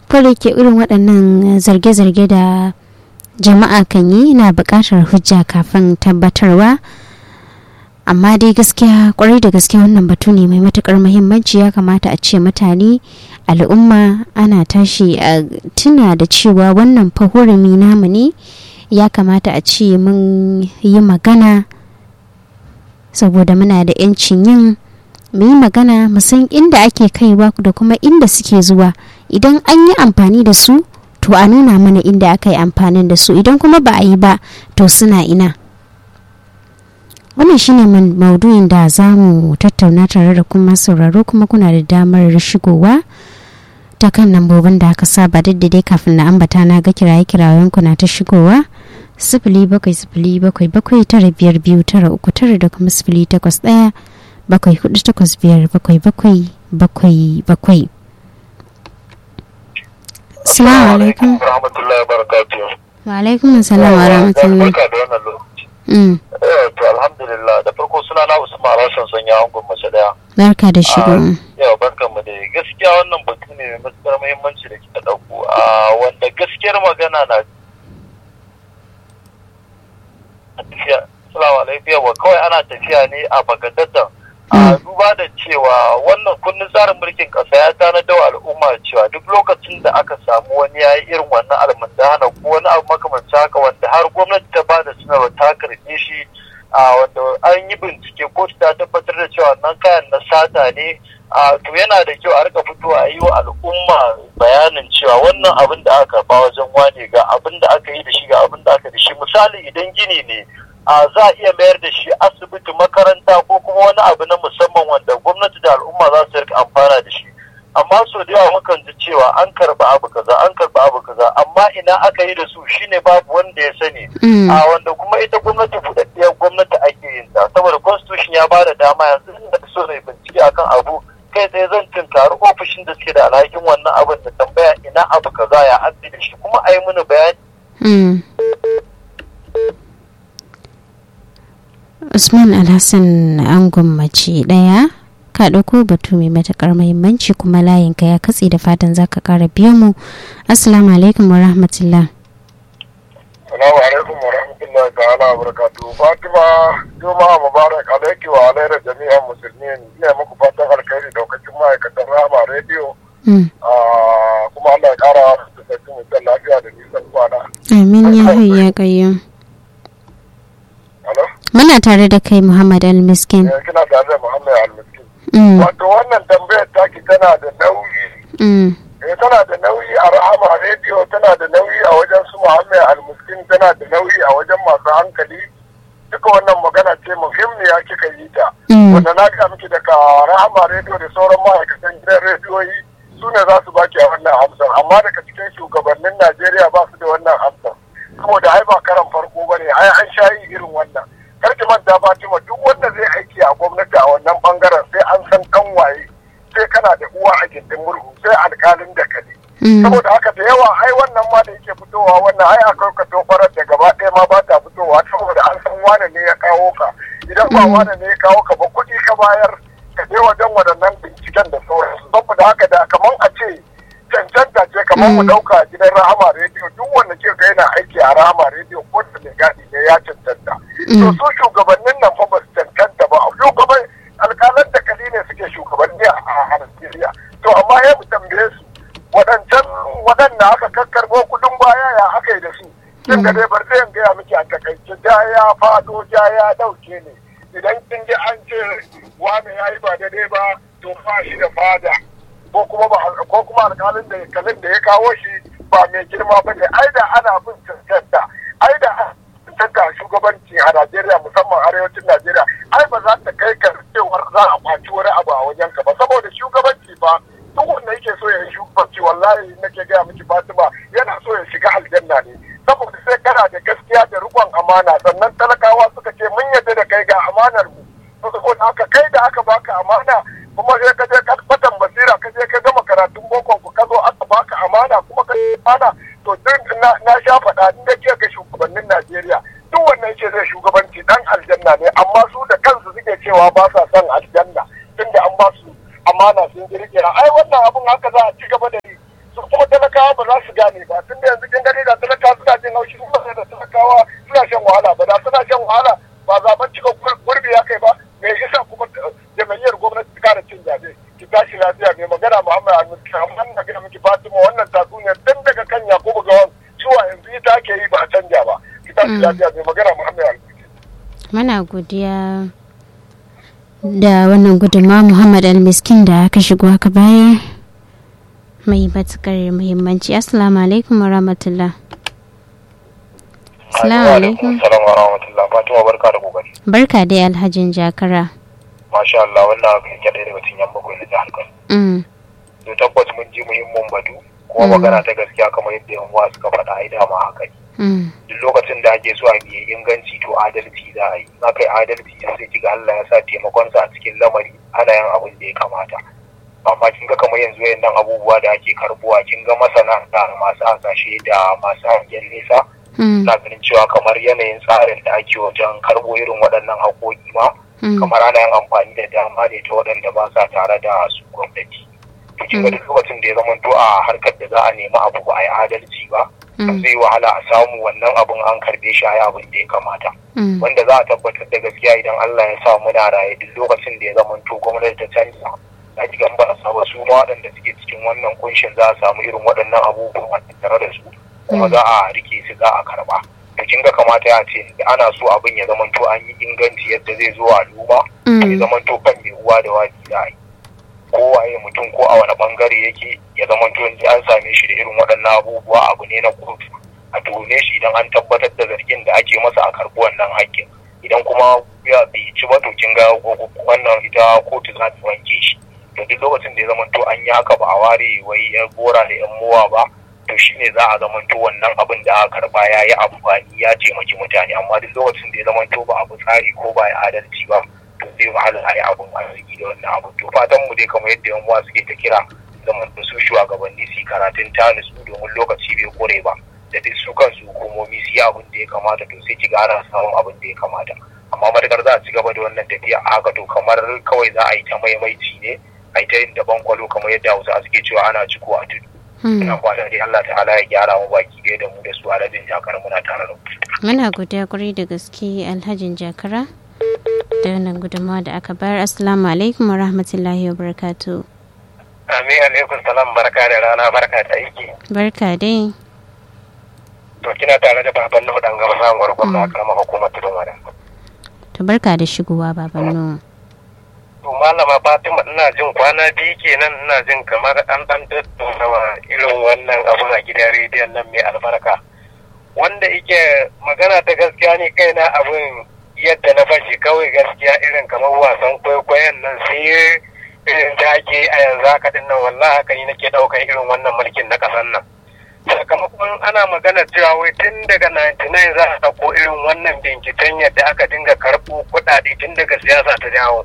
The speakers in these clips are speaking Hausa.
fara ke irin waɗannan zarge-zarge da jama'a kan yi na buƙatar hujja kafin tabbatarwa amma dai gaskiya kwarai da gaske wannan batu ne mai matukar muhimmanci ya kamata a ce mutane al'umma ana tashi a tuna da cewa wannan fahurumi namu ne ya kamata a ce mun yi magana saboda muna da 'yancin yin mu yi magana mu san inda ake kaiwa da kuma inda suke zuwa idan an yi amfani da su to a nuna mana inda aka yi amfanin da su idan kuma ba a yi ba to suna ina wannan shine maudu'in da za mu tattauna tare da kuma sauraro kuma kuna da damar shigowa ta kan lambobin da aka saba duk da dai kafin na ambata na ga kiraye kirayen ku na ta shigowa sifili bakwai sifili bakwai bakwai tara biyar biyu tara uku tara da kuma sifili takwas ɗaya bakwai hudu takwas biyar bakwai bakwai bakwai bakwai Assalamu alaikum. Rahmatullahi barakatuhu. Wa alaikum assalam wa rahmatullahi. Barka da wannan lokaci. Mm. Eh to alhamdulillah da farko suna na Usman Rashan sanya angon mace daya. Barka da shigo. Yau barkan mu da gaskiya wannan batu ne mai matukar muhimmanci da kika dauko. A wanda gaskiyar magana na tafiya. Assalamu alaikum yawa kawai ana tafiya ne a bagadatan. A duba da cewa wannan kundin tsarin mulkin kasa ya tanadar wa al'umma cewa duk lokacin da aka samu wani ya yi irin wannan almundana ko wani abu makamancin haka wanda har gwamnati ta ba da sanarwa ta karɓe shi a wanda an yi bincike kotu ta tabbatar da cewa wannan kayan na sata ne a to yana da kyau a rika fitowa a yi wa al'umma bayanin cewa wannan abin da aka ba wajen wane ga abin da aka yi da shi ga abin da aka da shi misali idan gini ne a za a iya mayar da shi asibiti makaranta ko kuma wani abu na musamman wanda gwamnati da al'umma za su rika amfana da shi amma so da yawa mukan ji cewa an karba abu kaza an karba abu kaza amma ina aka yi da su shine babu wanda ya sani a wanda kuma ita gwamnati buɗaɗɗiyar gwamnati ake yin ta saboda constitution ya bada dama yanzu da so ne bincike akan abu kai tsaye zan tunkari ofishin da suke da alhakin wannan abin da tambaya ina abu kaza ya an da shi kuma a yi mini bayani Usman Alhassan angon mace ɗaya ka ɗauko batu mai matuƙar muhimmanci kuma layinka ya katse da fatan za ka ƙara biyo mu assalamu alaikum wa rahmatullah Salamu alaikum wa rahmatullahi ta'ala wa barakatuhu Fatima Juma'a Mubarak alaiki wa alaira jami'an musulmi ne muku fatan alkhairi daukacin ma'aikatan Rama Radio kuma Allah ya kara da sarki mutum lafiya da nisan kwana. amin ya hayya kayyum muna tare da kai muhammad al-miskin Kina tare da Muhammad Al-Miskin. Wato wannan tambayar taki tana da nauyi. Eh tana da nauyi a Rahama Radio tana da nauyi a wajen su Muhammad Al-Miskin tana da nauyi a wajen masu hankali. Duka wannan magana ce muhimmiya kika yi ta. Wanda na ga miki daga Rahama Radio da sauran ma'aikatan gidan rediyoyi su ne za su baki a wannan amsar amma daga cikin shugabannin Najeriya ba su da wannan amsar. Saboda ai ba karan farko ba ne ai an sha yi irin wannan. karki manta Fatima duk wanda zai aiki a gwamnati a wannan bangaren sai an san kan waye sai kana da uwa a gindin murhu sai alkalin da kade saboda haka da yawa ai wannan ma da yake fitowa wannan ai akwai ka tofarar da gaba ɗaya ma ba ta fitowa saboda an san wane ne ya kawo ka idan ba wane ne ya kawo ka ba kuɗi ka bayar ka je wajen waɗannan binciken da sauransu saboda haka da kamar a ce cancanta ce kamar mu ɗauka gidan rahama rediyo duk wanda ke ga yana aiki a rahama rediyo ko da mai gadi ne ya cancanta to su shugabannin nan fa ba su cancanta ba shugaban alƙalan da kali ne suke shugabanni a Najeriya to amma ya mu tambaye su waɗancan waɗanda aka kakkarbo kuɗin baya ya aka yi da su kin ga dai bar zai gaya miki a takaice ja ya faɗo ja ya ɗauke ne idan kin ji an ce wani ya yi ba daidai ba to fa shi da fada ko kuma ko kuma alƙalin da kalin da ya kawo shi ba mai girma ba ne ai da ana bin cancanta ai da cancanta shugabanci a Najeriya musamman arewacin Najeriya ai ba za ta kai ka cewar za a kwaci wani abu a wajen ka ba saboda shugabanci ba duk wanda yake so ya yi shugabanci wallahi nake gaya miki Fatima yana so ya shiga aljanna ne saboda sai kana da gaskiya da rikon amana sannan talakawa suka ce mun yadda da kai ga amanar mu saboda haka kai da aka baka amana kuma sai ka je ka batan basira ka je ka gama karatun boko ku ka zo aka baka amana kuma ka amana to duk na sha faɗa in da ke ga shugabannin Najeriya duk wannan ce zai shugabanci dan aljanna ne amma su da kansu suke cewa ba sa son aljanna tunda an ba su amana sun kirkira ai wannan abun haka za a ci gaba da yi su kuma talakawa ba za su gane ba tunda yanzu kin gani da talakawa suna jin haushi kuma da talakawa suna shan wahala ba da suna shan wahala ba zaben cika gurbi ya kai ba me yasa kuma jama'iyyar gwamnati ta kara cin zabe ki tashi lafiya mai magana Muhammad Al-Musti amma na ga miki Fatima wannan tatsuniyar tun daga kan Yakubu Gawan zuwa yanzu ita ake yi ba a canja ba ki tashi lafiya mai magana Muhammad Al-Musti muna godiya da wannan gudunma Muhammad Al-Miskin da aka shigo aka bayar mai matukar muhimmanci assalamu alaikum wa rahmatullah assalamu alaikum assalamu wa rahmatullah Fatima barka da kokari barka dai alhajin jakara masha Allah wannan abu yake ɗaya daga cikin yan bakwai na jihar Kano mm. to tabbas mun ji muhimmin batu kuma magana ta gaskiya kamar yadda yan uwa suka faɗa ai dama haka ne Mm. duk lokacin da ake so a biye inganci to adalci za a yi na kai adalci sai kiga Allah ya sa taimakonsa a cikin lamari ana yin abin da ya kamata amma kin ga kamar yanzu wayannan abubuwa da ake karbuwa kin ga masana da masu hasashe da masu hangen nesa Mm. na ganin cewa kamar yanayin tsarin da ake wajen karbo irin waɗannan haƙoƙi ma Mm. kamar ana yin amfani da dama ne ta waɗanda ba sa tare da su gwamnati to kin ga duk lokacin da ya zama to a harkar da za a nemi abu ba a yi adalci ba Mm. zai wahala a samu wannan abun an karbe shi a yi abin da ya kamata Mm. wanda za a tabbatar da gaskiya idan Allah ya sa muna raye duk lokacin da ya zama to gwamnati ta canza za ki gan ba a saba su ma waɗanda suke cikin wannan kunshin za a samu irin waɗannan abubuwan tare da su kuma za a rike su za a karba to kin ga kamata ya ce ana so abin ya zama to an yi inganci yadda zai zo al'umma ya Mm. zama to kan mai uwa da waji za a yi kowaye mutum ko a wani bangare yake ya zama to yanzu an same shi da irin waɗannan abubuwa abu ne na kotu a tuhume shi idan an tabbatar da zargin da ake masa a karɓi wannan hakkin idan kuma ya bai ci ba to kin ga wannan ita kotu za ta wanke shi to duk lokacin da ya zama to an yi haka ba a ware wai yan gora da yan mowa ba to shine za a zama to wannan abin da aka karba ya yi amfani ya taimaki mutane amma duk lokacin da ya zama to ba abu tsari ko ba ya adalci ba to zai wahala a yi abin arziki da wannan abu to fatan mu dai kamar yadda yan uwa suke ta kira zaman da su shugabanni su yi karatun tanis domin lokaci bai kore ba da duk su kansu hukumomi su yi abin da ya kamata to sai ki ga ana samun abin da ya kamata amma matakar za a ci gaba da wannan tafiya a haka to kamar kawai za a yi ta maimaici ne a yi ta yin daban kwalo kamar yadda hausa suke cewa ana ciko a tudu Mm. ina fata dai Allah ta'ala ya gyara mu baki ɗaya da mu da su a rajin jakar muna tare da ku muna godiya kwarai da gaske alhajin jakara da wannan gudunmawa da aka bayar assalamu alaikum wa rahmatullahi wa barakatu amin alaikum salam barka da rana barka da aiki barka dai to kina tare da baban na dan gaba samun gwargwam na karamar hukumar tudun wada to barka da shigowa baban nuhu to malama fatima ina jin kwana biyu kenan ina jin kamar an dan tattauna irin wannan abun a gidan rediyon nan mai albarka wanda ike magana ta gaskiya ne kaina abin yadda na fashi kawai gaskiya irin kamar wasan kwaikwayon nan sai irin da ake a yanzu haka din nan wallahi haka ni nake daukar irin wannan mulkin na kasan nan sakamakon ana magana cewa wai tun daga 99 za a ɗauko irin wannan binciken yadda aka dinga karɓo kuɗaɗe tun daga siyasa ta dawo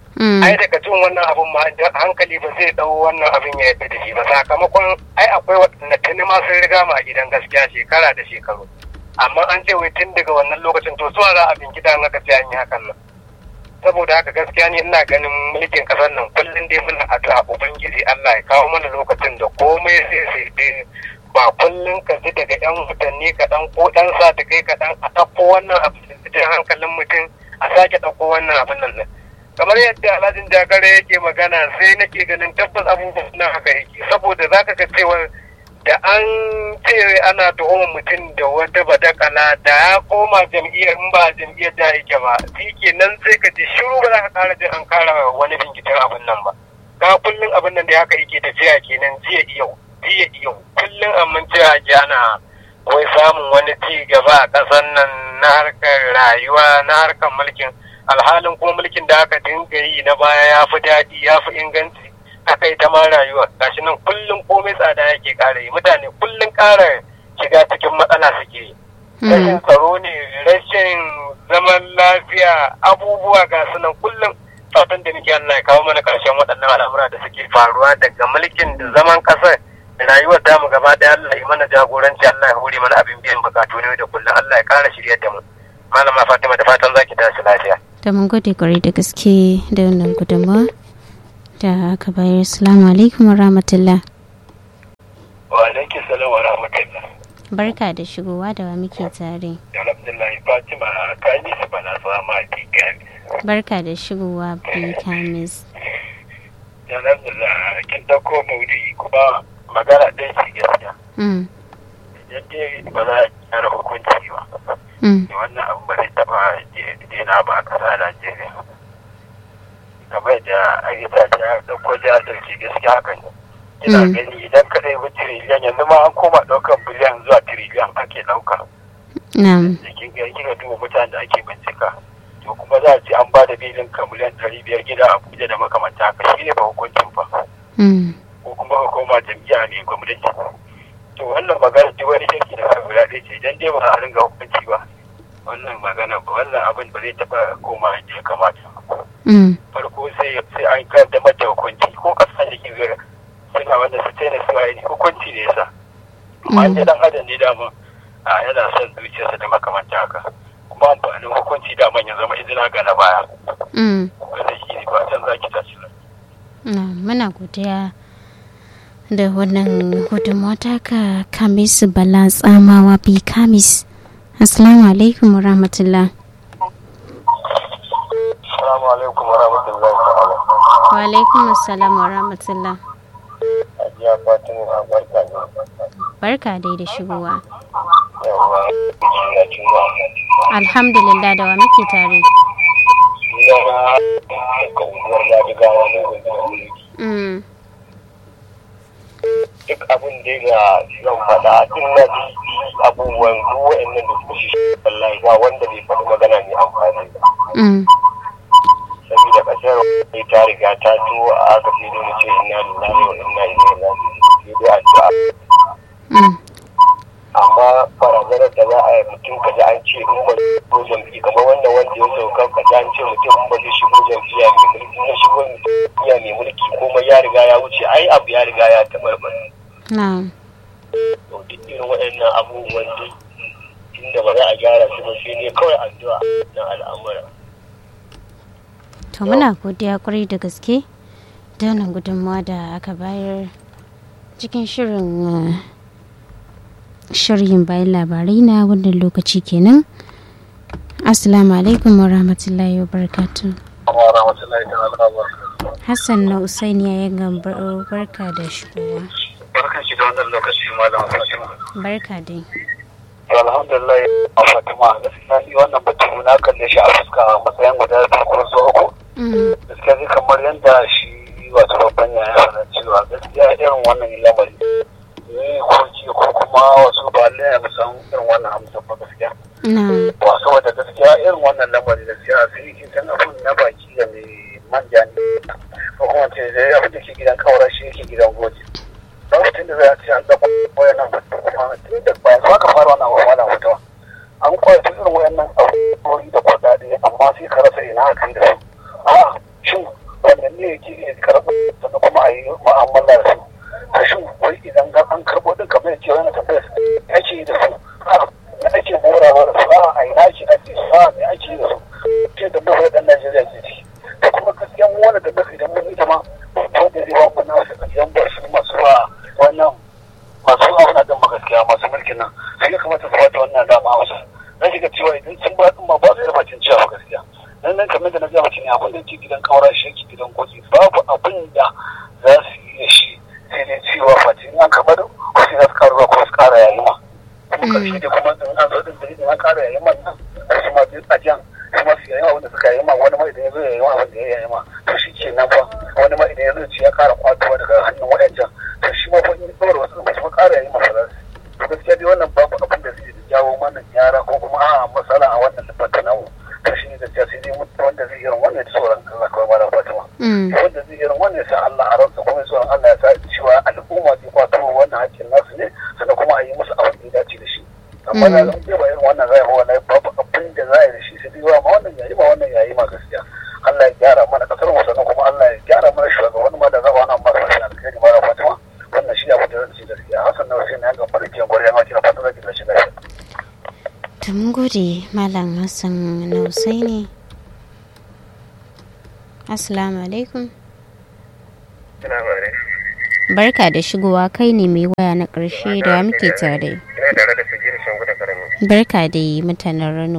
ai daga jin wannan abun ma hankali ba zai dau wannan abin ya yadda da shi ba sakamakon ai akwai waɗanda tuni ma sun riga ma a gidan gaskiya shekara da shekaru amma an ce wai tun daga wannan lokacin to zuwa za a binkita an aka ce an yi hakan nan saboda haka gaskiya ni ina ganin mulkin kasar nan kullum dai muna addu'a ubangiji Allah ya kawo mana lokacin da komai sai sai dai ba kullum ka ji daga yan watanni kaɗan ko ɗan sa da kai kaɗan a ɗauko wannan abin da hankalin mutum a sake ɗauko wannan abin nan kamar yadda alhajin jakare yake magana sai nake ganin tabbas abubuwan nan haka yake saboda zaka ga cewa da an ce ana tuhumar mutum da wata badakala da ya koma jam'iyyar in ba jam'iyyar da yake ba shi nan sai ka ji shiru ba za ka kara jin an kara wani binciken abin nan ba ka kullum abin nan da haka yake tafiya kenan jiya yau jiya yau kullum amma cewa ake ana wai samun wani ci gaba a ƙasar nan na harkar rayuwa na harkar mulkin alhalin kuma mulkin da aka dinga yi na baya ya fi daɗi ya fi inganci aka yi ta ma rayuwa gashi nan kullum komai tsada yake ƙara yi mutane kullum ƙara shiga cikin matsala suke yi rashin tsaro ne rashin zaman lafiya abubuwa ga su nan kullum fatan da muke Allah ya kawo mana ƙarshen waɗannan al'amura da suke faruwa daga mulkin da zaman ƙasar rayuwar damu gaba ɗaya Allah ya mana jagoranci Allah ya hore mana abin biyan bukatu ne da kullum Allah ya ƙara shiryar da mu malama Fatima da fatan zaki tashi lafiya da mun gode kwarai da gaske da wannan gudunmawa da aka bayar salamu alaikum wa rahmatullah wa alaiki salam wa rahmatullah barka da shigowa da wa muke tare alhamdulillah fatima kani su bana sama kikani barka da shigowa bi kamis alhamdulillah kin dauko maudi kuma magana ɗaya ce gaskiya mm idan dai ba za a gyara hukunci ba mm wannan abu ba zai taɓa dena ba a ƙasa najeriya kamar da ayyuka ta ɗauko jahilci gaskiya haka ne ina Mm. gani idan ka ɗaya tiriliyan yanzu ma an koma ɗaukan biliyan zuwa tiriliyan ake ɗauka na'am da kin ga kika duba mutanen da ake bincika to kuma za a ce an ba da bilin ka miliyan ɗari biyar gida a Abuja da makamanta haka shi ne ba hukuncin ba mm ko kuma ka koma jam'iyya ne gwamnati to wannan magana duk wani shirki da kan guda ɗaya ce idan dai ba a ringa hukunci ba wannan magana ba wannan abin ba zai taɓa koma yadda ya kamata mm farko sai sai an kaddamar da hukunci ko kasa da ke zira suna wanda su tsaye su ne hukunci ne yasa amma Mm. in dan adam ne dama a yana son zuciyarsa da makamanta haka kuma amfanin hukunci daman ya zama izina ga na baya mm wanda shi ne ba can zaki tashi ba na muna godiya da wannan gudunmawa taka kamis bala tsamawa bi kamis assalamu alaikum wa rahmatullah assalamu alaikum wa rahmatullahi ta'ala wa alaikum assalam wa rahmatullah ajiya fatima barka ne barka dai da shigowa yawa na juma alhamdulillah da wa muke tare suna na daga unguwar ladigawa na gwamnati mm duk abin da ya zan faɗa in na ji abubuwan duk wa'annan da suka shi wallahi ba wanda bai faɗi magana mai amfani ba mm saboda ƙasar sai ta riga ta to a aka sai dai mu ce inna lillahi wa inna ilaihi raji'un sai dai addu'a mm amma barazanar da za a yi mutum kaji an ce in ba shigo jam'i kamar wannan wanda ya sauka kaji an ce mutum in ba zai shigo jam'iyya mai mulki na shigo jam'iyya mai mulki komai ya riga ya wuce ai abu ya riga ya tabarbare na to duk irin waɗannan abubuwan duk inda ba za a gyara su ba sai ne kawai addu'a na al'amura to muna godiya kwarai da gaske da wannan gudunmawa da aka bayar cikin shirin uh, shirin bayan labarai na wannan lokaci kenan assalamu alaikum wa rahmatullahi wa barakatuh wa rahmatullahi ta'ala wa barakatuh hassan na usaini ya gambar barka da shigowa barkan ki da wannan lokaci malam Fatima barka dai to alhamdulillah a Fatima gaskiya ni wannan batu na kalle shi a fuska a matsayin guda biyu ko so uku Mm, gaskiya zai kamar yadda shi wato babban yaya sana cewa gaskiya irin wannan lamari ne ko ci ko kuma wasu ba lalle mu san irin wannan amsa ba gaskiya na ba saboda gaskiya irin wannan lamari gaskiya sai kin san abun na baki da mai manja ne ko kuma ce dai abin da ke gidan kawara shi yake gidan goji lokacin da za a ce an ɗauko wayannan batu kuma tun da ba yanzu aka fara wannan wannan mutuwa an kwace irin wayannan abubuwan da kuɗaɗe amma sai ka rasa ina aka yi da su a shin wannan ne yake iya karɓo sannan kuma a yi mu'amala da su a shin wai idan ga an karɓo din kamar yake wani tafiya ake yi da su a me ake morawa da su a a ina ake ake su a me ake yi da su ce da mafi ɗan Najeriya ke ciki da kuma gaskiya mu wani da mafi idan mun ita ma wanda zai ba mu na wasu ƙarshen ba su masu ba wannan masu auna ɗin ba gaskiya masu mulkin nan sai ya kamata su bata wannan dama wasu na shiga cewa idan sun ba ɗin ma ba su da bacin cewa gaskiya nan nan kamar da na gaba ne abin da ke gidan kawara shi yake gidan goji babu abin da za su yi da shi sai dai cewa face in an kamar ko sai za su karuwa ko su kara yayi ma kuma karshe da kuma in an zo din da idan an kara yayi ma nan su ma duk a jan su ma su yayi ma wanda suka yayi ma wani ma idan ya zo yayi ma wanda ya yayi ma to shi ke nan fa wani ma idan ya zo ci ya kara kwatowa daga hannun waɗancan to shi ma fa in ɗora wasu ba su ma kara yayi ma fa za su to gaskiya dai wannan babu abin da zai jawo mana gyara ko kuma a matsala a wannan lafata namu to shi ne gaskiya sai dai mutum wanda zai irin wannan ya tsoron Allah kawai mara Fatima mm, wanda zai irin wannan ya sa Allah a ransa kuma ya tsoron Allah ya sa cewa al'umma zai kwato wannan hakkin nasu ne sannan kuma a yi musu abin da ya dace da shi amma da zan ba irin wannan zai hawa lai babu abin da za a yi da shi sai dai ma wannan yayi ma wannan yayi ma gaskiya Allah ya gyara mana kasar mu sannan kuma Allah ya gyara mana shugaban ma da zaba wannan mara shi alkhairi mara Fatima wannan shi abin da zan ce gaskiya Hassan na Hussein ya ga farkin gwarya ma kina fatan zaki da shi lafiya to mun gode malam hassan na usaini assalamu alaikum ina bare barka da shigowa kai ne mai waya na ƙarshe da muke tare ina tare da sajiri shan guda karamin barka da mutanen rano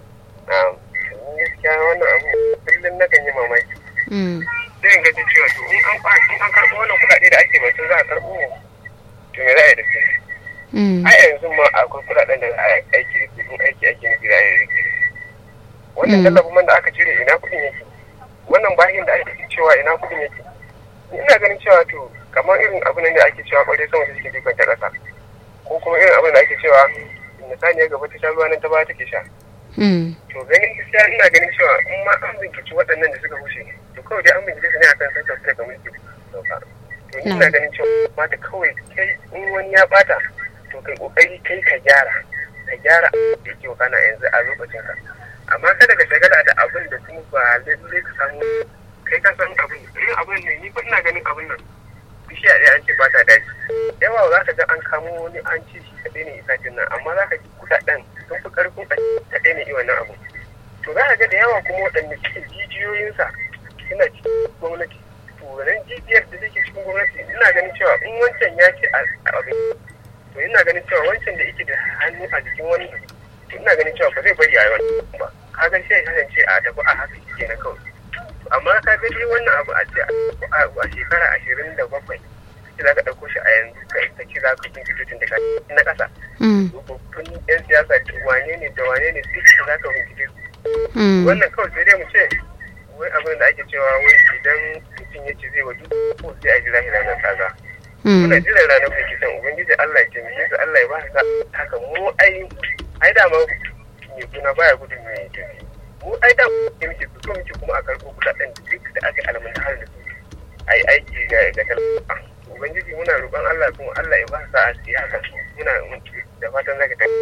gaskiya wannan abu kullum na kan yi mamaki sai in gaji cewa to in an in an karɓo wannan kuɗaɗe da ake batun za a karɓo to me za a yi da su a yanzu ma akwai kuɗaɗen da za a aiki da su in aiki aiki na gida ya rike da su wannan tallafin man da aka cire ina kuɗin yake wannan bahin da ake cewa ina kuɗin yake ina ganin cewa to kamar irin abin da ake cewa ƙwarai sama da suke dukkan ta ƙasa ko kuma irin abin da ake cewa misali ya gaba ta sha ruwa nan ta baya take sha to ganin gaskiya ina ganin cewa in ma an binciki waɗannan da suka wuce to kawai dai an bincike su ne akan sun tafi daga mulki sauka to ni ina ganin cewa mata kawai kai in wani ya bata to kai kokari kai ka gyara ka gyara da yake wakana yanzu a lokacin ka amma kada ka shagala da abin da kuma ba lallai ka samu kai ka san abin irin abin ne ni fa ina ganin abin nan bishiya ɗaya an ce ba ta daji yawa za ka ga an kamo wani an ce shi kaɗai ne isacin nan amma za ka ji kuɗaɗen sun fi ƙarfin kaɗai ne iya wannan abu to za ka ga da yawa kuma waɗanda cikin jijiyoyinsa suna cikin gwamnati to wannan jijiyar da take cikin gwamnati ina ganin cewa in wancan ya ce a abin to ina ganin cewa wancan da yake da hannu a jikin wani to ina ganin cewa ba zai bari a yi wani ba kaga sai ya kasance a tafi a haka shi kenan kawai amma ka ga dai wannan abu a ce a shekara ashirin da bakwai ce za ka ɗauko shi a yanzu ka ci za ka bincike tun daga na ƙasa babban yan siyasa wane ne da wane ne duk za ka bincike su wannan kawai sai dai mu ce wai abin da ake cewa wai idan mutum ya ce zai wa duk ko sai a jira ranar kaza muna jira ranar binciken ubangiji Allah ya taimake su Allah ya ba ka haka mu ai ai da ma mai kuna baya gudun mai tafi mu ai da ke muke so muke kuma a karɓo kuɗaɗen duk da aka alamun har da su ai aiki ga ga talaka ubangiji muna roƙon Allah kuma Allah ya ba sa a siya haka muna da fatan zaka ta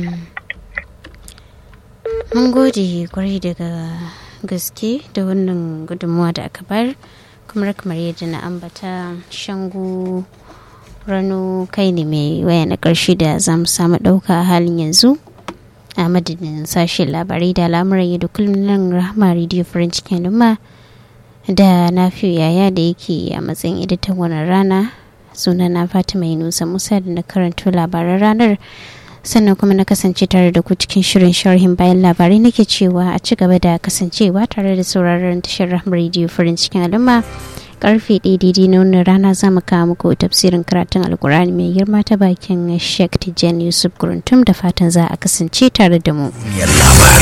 mun gode kwarai daga gaske da wannan gudunmuwa da aka bar kamar kamar yadda na ambata shangu rano kai ne mai waya na ƙarshe da za mu samu ɗauka a halin yanzu a madadin sashen labarai da al'amuran yadda kullum nan rahama radio farin cikin lumma da na yaya da yake a matsayin editan wannan rana suna na fatima yunusa musa da na karanto labaran ranar sannan kuma na kasance tare da ku cikin shirin sharhin bayan labarai nake cewa a ci gaba da kasancewa tare da sauraron tashar rahama radio farin cikin al'umma karfe ɗaya daidai na wannan rana za mu kawo muku tafsirin karatun alkur'ani mai girma ta bakin sheikh tijjani yusuf guruntum da fatan za a kasance tare da mu.